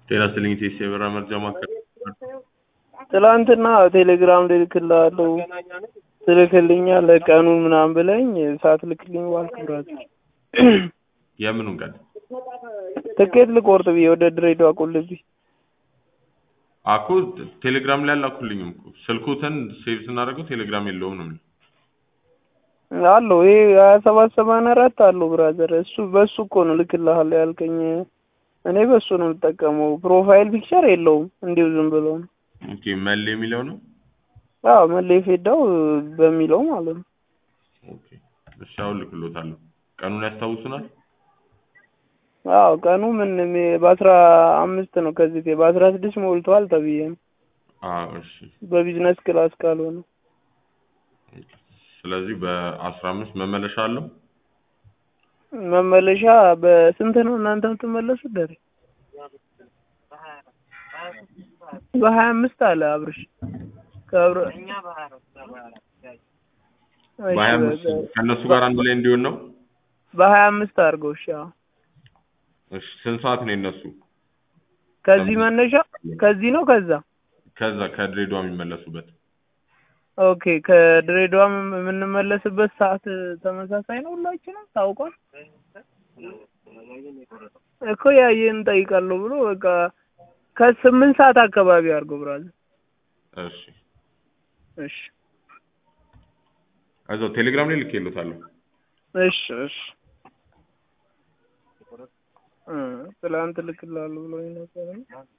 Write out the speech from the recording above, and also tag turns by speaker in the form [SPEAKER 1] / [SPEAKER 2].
[SPEAKER 1] ጤና ይስጥልኝ ቴስ የበራ መርጃ ማዕከል
[SPEAKER 2] ትላንትና ቴሌግራም ልልክልሃለሁ ትልክልኛለህ ቀኑን ምናምን ብለኝ ሳትልክልኝ ዋልክ ብራዘር።
[SPEAKER 1] የምኑን ቀን
[SPEAKER 2] ትኬት ልቆርጥ ብዬ ወደ ድሬዳዋ ቁልቢ
[SPEAKER 1] አኮ ቴሌግራም ላይ አላኩልኝም እኮ ስልኩትን ሴቭ ስናደርገው ቴሌግራም የለውም ነው የሚለው።
[SPEAKER 2] አለው ይሄ ሀያ ሰባት ሰማንያ አራት አለው ብራዘር። እሱ በሱ እኮ ነው ልክልሃለሁ ያልከኝ። እኔ በሱ ነው የምጠቀመው። ፕሮፋይል ፒክቸር የለውም እንዲሁ ዝም ብሎ ነው።
[SPEAKER 1] ኦኬ መሌ የሚለው ነው።
[SPEAKER 2] አዎ መለይ ፌዳው በሚለው ማለት ነው።
[SPEAKER 1] ኦኬ እሺ አሁን ልክሎታለሁ። ቀኑን ያስታውሱናል?
[SPEAKER 2] አዎ ቀኑ ምን በአስራ አምስት ነው ከዚህ በአስራ ስድስት ሞልቷል ተብዬ ነው
[SPEAKER 1] አዎ እሺ።
[SPEAKER 2] በቢዝነስ ክላስ ካልሆነ
[SPEAKER 1] ስለዚህ በአስራ አምስት መመለሻ አለው።
[SPEAKER 2] መመለሻ በስንት ነው እናንተ የምትመለሱት? ደሬ በሀያ አምስት አለ አብርሽ ከአብረ
[SPEAKER 1] በሀያ አምስት ከእነሱ ጋር አንድ ላይ እንዲሆን ነው።
[SPEAKER 2] በሀያ አምስት አድርገው እሺ። አዎ
[SPEAKER 1] እሺ ስንት ሰዓት ነው የነሱ?
[SPEAKER 2] ከዚህ መነሻ ከዚህ ነው ከዛ
[SPEAKER 1] ከዛ ከድሬዳዋ የሚመለሱበት
[SPEAKER 2] ኦኬ ከድሬዳዋ የምንመለስበት ሰዓት ተመሳሳይ ነው ሁላችንም ታውቋል እኮ ያየን እንጠይቃለሁ ብሎ በቃ ከስምንት ሰዓት አካባቢ አድርገው ብራዘር።
[SPEAKER 1] እሺ
[SPEAKER 2] እሺ
[SPEAKER 1] እዛው ቴሌግራም ላይ ልኬልዎታለሁ።
[SPEAKER 2] እሺ እሺ እ ትላንት ልክልሃለሁ ብሎኝ ነበር።